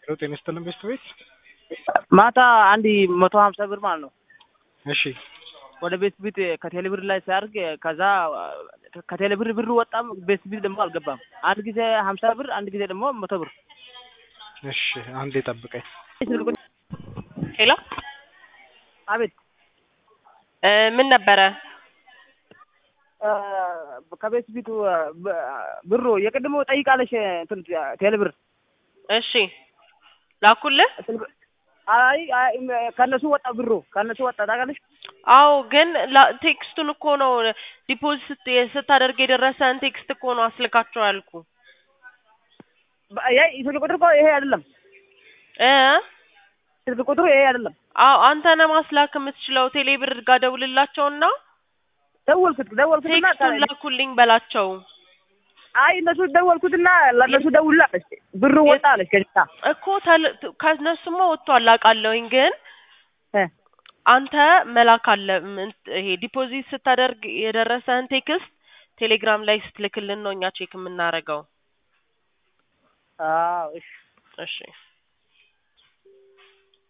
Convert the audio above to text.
ሄሎ ጤና ይስጥልን ቤስት ቤት ማታ አንድ መቶ ሀምሳ ብር ማለት ነው እሺ ወደ ቤት ቢት ከቴሌ ብር ላይ ሲያደርግ ከዛ ከቴሌ ብር ብር ወጣም ቤት ቢት ደግሞ አልገባም። አንድ ጊዜ ሀምሳ ብር አንድ ጊዜ ደግሞ መቶ ብር። እሺ አንዴ ጠብቀኝ ሄሎ አቤት እ ምን ነበረ? እ ከቤት ቢቱ ብሩ የቅድሞ ጠይቃለሽ እንትን ቴሌ ብር እሺ ላኩልህ። አይ አይ ከነሱ ወጣ ብሩ ከነሱ ወጣ ታውቃለሽ። አዎ ግን ላ- ቴክስቱን እኮ ነው ዲፖዚት ስታደርግ የደረሰን ቴክስት እኮ ነው አስልካቸው ያልኩ ይሄ ስልክ ቁጥር እኮ ይሄ አይደለም። እ ስልክ ቁጥሩ ይሄ አይደለም። አዎ አንተ ነህ ማስላክ የምትችለው። ቴሌ ብር ጋር ደውልላቸውና ደወልኩት ደወልኩትና ቴክስቱን ላኩልኝ በላቸው አይ እነሱ ደወልኩትና ለእነሱ ደውላ አለች ብሩ ወጣ አለች ከዛ እኮ ተል- ከእነሱማ ወጥቷል አውቃለሁኝ ግን እ አንተ መላክ አለ ምን- ይሄ ዲፖዚት ስታደርግ የደረሰህን ቴክስት ቴሌግራም ላይ ስትልክልን ነው እኛ ቼክ የምናደርገው። አዎ እሺ እሺ